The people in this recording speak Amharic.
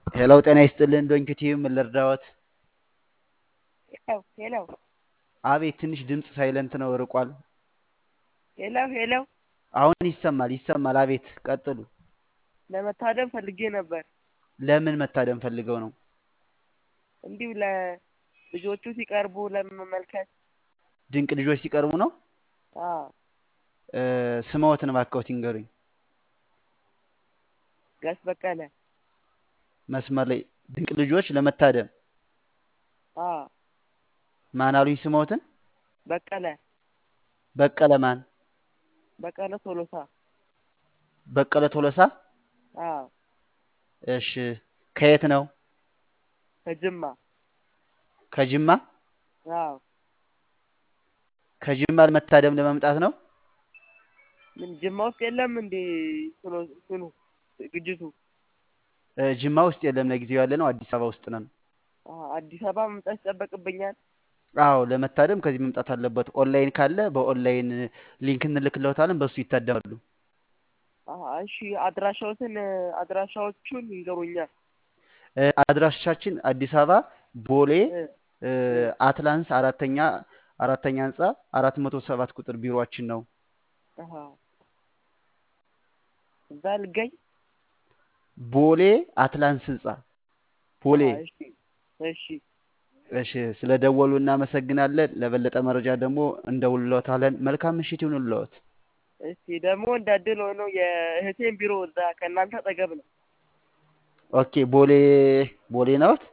ሄሎ ጤና ይስጥልን ዶንኪቲዩ ምን ልርዳዎት? ሄሎ ሄሎ አቤት ትንሽ ድምፅ ሳይለንት ነው ርቋል። ሄሎ ሄሎ አሁን ይሰማል ይሰማል። አቤት ቀጥሉ። ለመታደም ፈልጌ ነበር። ለምን መታደም ፈልገው ነው? እንዲሁ ለልጆቹ ሲቀርቡ ለመመልከት። ድንቅ ልጆች ሲቀርቡ ነው። አዎ እ፣ ስምዎትን እባክዎት ይንገሩኝ። ጋሽ በቀለ። መስመር ላይ ድንቅ ልጆች ለመታደም አዎ ማን አሉኝ? ስምዎትን? በቀለ በቀለ ማን? በቀለ ቶሎሳ። በቀለ ቶሎሳ። አዎ እሺ ከየት ነው? ከጅማ። ከጅማ። አዎ ከጅማ ለመታደም ለመምጣት ነው። ምን ጅማ ውስጥ የለም እንዴ? እንትኑ እንትኑ ዝግጅቱ እ፣ ጅማ ውስጥ የለም ለጊዜው ያለ ነው አዲስ አበባ ውስጥ ነን። አ፣ አዲስ አበባ መምጣት ይጠበቅብኛል። አዎ ለመታደም ከዚህ መምጣት አለበት። ኦንላይን ካለ በኦንላይን ሊንክ እንልክለታለን፣ በሱ ይታደማሉ። አ፣ እሺ አድራሻዎትን አድራሻዎቹን ይንገሩኛል። እ፣ አድራሻችን አዲስ አበባ ቦሌ እ፣ እ፣ እ፣ አትላንስ አራተኛ አራተኛ ህንፃ አራት መቶ ሰባት ቁጥር ቢሮአችን ነው። አሃ እዛ ልገኝ። ቦሌ አትላንስ ህንፃ ቦሌ። አሃ እሺ እሺ እሺ ስለ ደወሉ እናመሰግናለን። ለበለጠ መረጃ ደግሞ እንደውልዎታለን። መልካም ምሽት ይሁንልዎት። እስቲ ደግሞ እንዳድል ሆኖ የእህቴን ቢሮ እዛ ከእናንተ አጠገብ ነው። ኦኬ ቦሌ ቦሌ ነዎት?